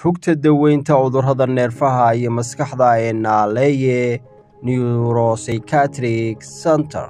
rugta daweynta cudurrada neerfaha iyo maskaxda ee naaleeye neuropsychiatric center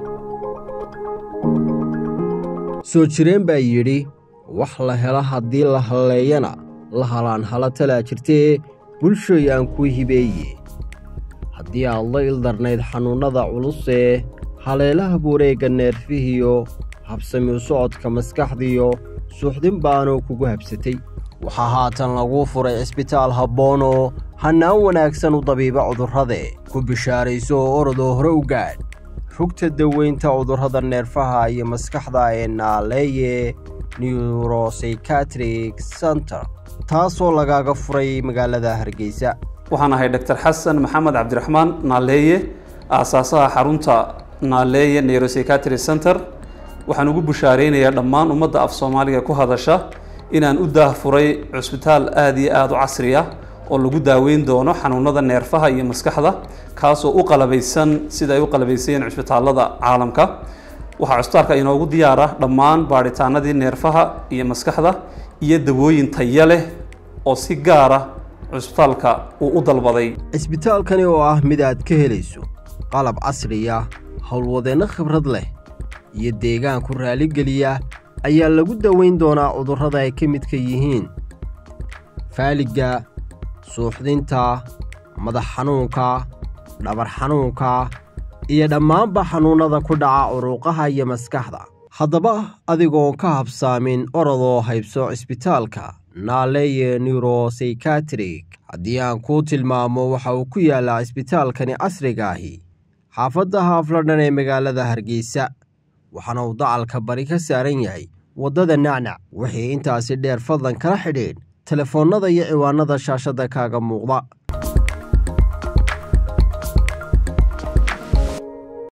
soo jireen baa yidhi wax la helo haddii la halleeyana la halaan hala talaa jirtee bulshoy aan ku hibeeye haddii aad la ildarnayd xanuunnada culusee haleelaha bureegga neerfihiyo habsami u socodka maskaxdiyo suuxdin baanoo kugu habsatay waxaa haatan laguu furay cisbitaal habboonoo hannaan wanaagsan u dabiiba cudurrade ku bishaarayso oo orodoo hore u gaadh rugta daweynta cudurrada neerfaha iyo maskaxda ee naaleeye neuropsychiatric center taasoo lagaaga furay magaalada hargeysa waxaan ahay dr xasan maxamed cabdiraxmaan naaleeye aasaasaha xarunta naaleeye neuropsychiatry center waxaan ugu bushaareynayaa dhammaan ummadda af soomaaliga ku hadasha inaan u daahfuray cusbitaal aada iyo aada u casri ah oo lagu daaweyn doono xanuunada neerfaha iyo maskaxda kaasoo u qalabaysan sida ay u qalabaysayeen cusbitaalada caalamka waxaa cusbitaalka inoogu diyaar ah dhammaan baadhitaanadii neerfaha iyo maskaxda iyo dawooyin taya leh oo si gaara cusbitaalka uu u dalbaday cisbitaalkani oo ah mid aad ka helayso qalab casriya howlwadeenno khibrad leh iyo deegaanku raaligeliya ayaa lagu daweyn doonaa cudurrada ay ka midka yihiin faaligga suuxdinta madax xanuunka dhabar xanuunka iyo dhammaanba xanuunnada ku dhaca curuuqaha iyo maskaxda haddaba adigoon ka habsaamin orodoo haybso cisbitaalka naaleeye neuropsychiatrik haddii aan kuu tilmaamo waxa uu ku yaallaa cisbitaalkani casriga ahi xaafadda haafladhan ee magaalada hargeysa waxaana uu dacalka bari ka saaran yahay waddada nacnac wixii intaasi dheer fadlan kala xidhiidh telefoonnada iyo ciwaanada shaashadda kaaga muuqda